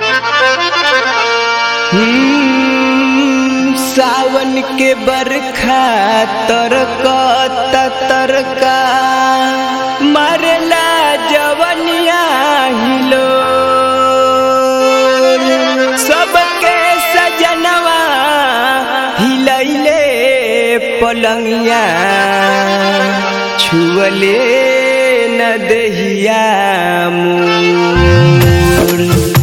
हम्म, सावन के बरखा तरका तरका मरला जवनिया हिलो सबके सजनवा हिलैले पलंगिया छुअले न दहिया मोर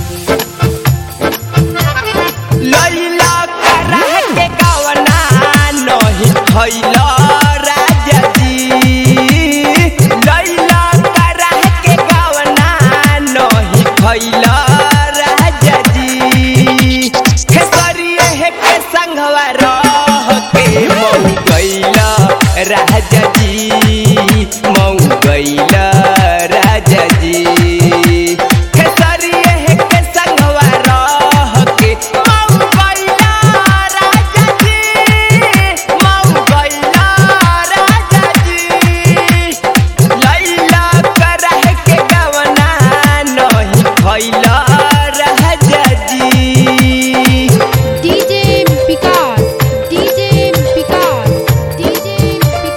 लैला करह के गवना नहीं खैला राजा जी लैला करह के गवना नहीं खैला राजा जी खेसरिए हे के संगवा रह के मऊ गैला राजा जी मऊ गैला राजा जी खेसरिए हे के संगवा रह के मऊ गैला राजा जी मऊ गैला राजा जी लैला करह के गवना नहीं खैला राजा जी DJ Picard, DJ Picard, DJ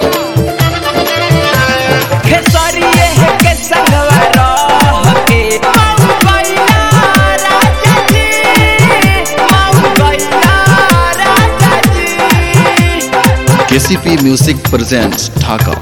Picard. खेसरिए हे के संगवा रह के मऊ गैला राजा जी मऊ गैला राजा जी केसीपी म्यूजिक प्रेजेंट्स ढाका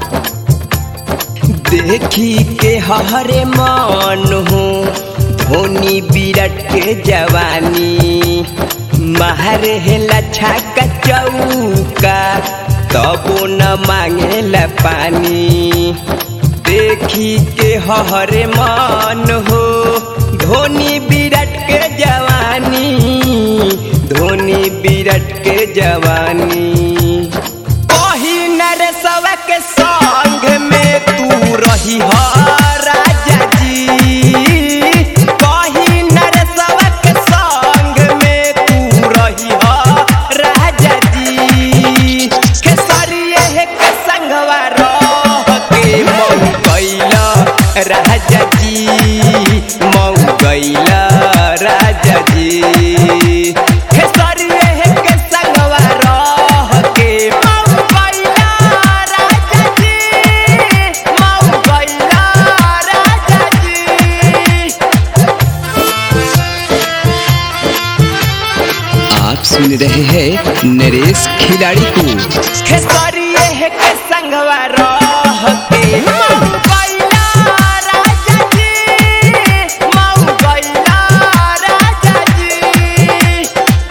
देखी के हरे मान हो धोनी विराट के जवानी महर हेला छाका चौका तबो न मांगेला पानी देखी के हरे मान हो धोनी विराट के जवानी धोनी विराट के जवानी कही नरसवा के संग में तू रही हो राजा जी कही नरसवा के संग में तू रही हो राजा जी खेसरिए हे के संगवा रह के मऊ गैला राजा जी मऊ गैला राजा जी खेसरिए हे के संगवा रह के मऊ गैला राजा जी मऊ गैला राजा जी आप सुन रहे हैं नरेश खिलाड़ी को खेसरिए हे के संगवा रह के मऊ गैला राजा जी मऊ गैला राजा जी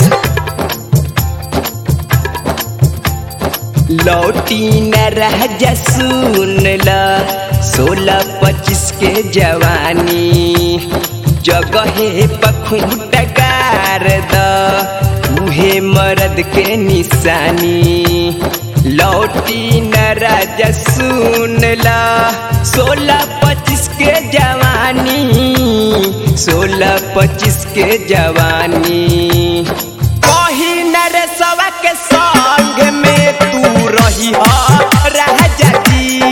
लौटी न रह जा सुन ल सोलह पच्चीस के जवानी जगहे पखुट गार द उहे मर्द के निशानी लौटी न राजा सुन ल सोलह पच्चीस के जवानी सोलह पच्चीस के जवानी कही नरसवा के संग में तू रही हो राजा जी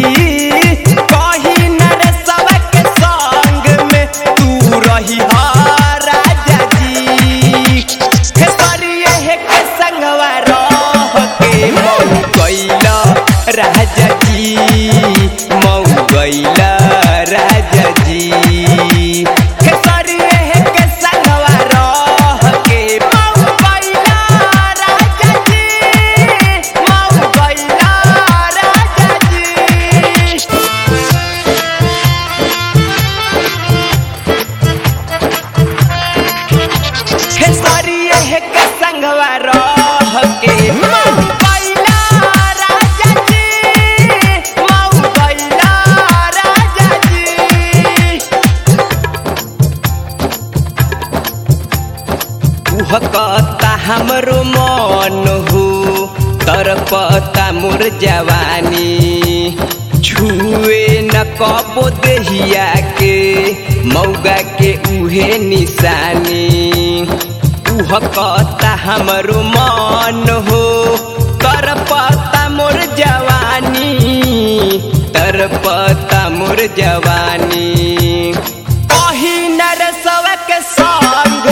कही नरसवा के संग में तू रही हो राजा जी खेसरिए हे के संगवा रह के मऊ गैला राजा जी मऊ गैला राजा जी खेसरिए हे के संगवा रह के मऊ गैला राजा जी मऊ गैला राजा जी खेसरिए हे के संगवा रह के मऊ गैला राजा जी मऊ गैला राजा जी कहता हमरो मन हो तरपता मोर जवानी छुए न कबो देहिया के मौगा के उहे निशानी उह कहता हमरो मन हो तरपता मोर जवानी तरपता मोर जवानी कही नरसवा के संग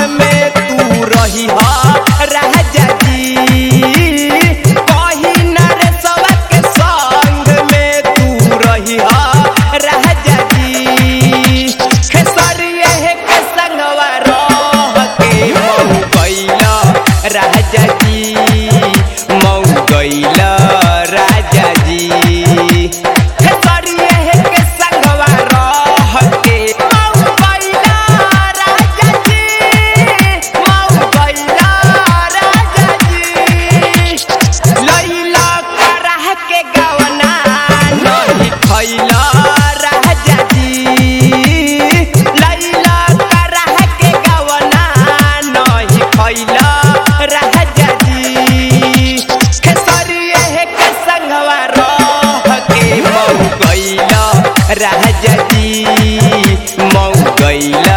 गैला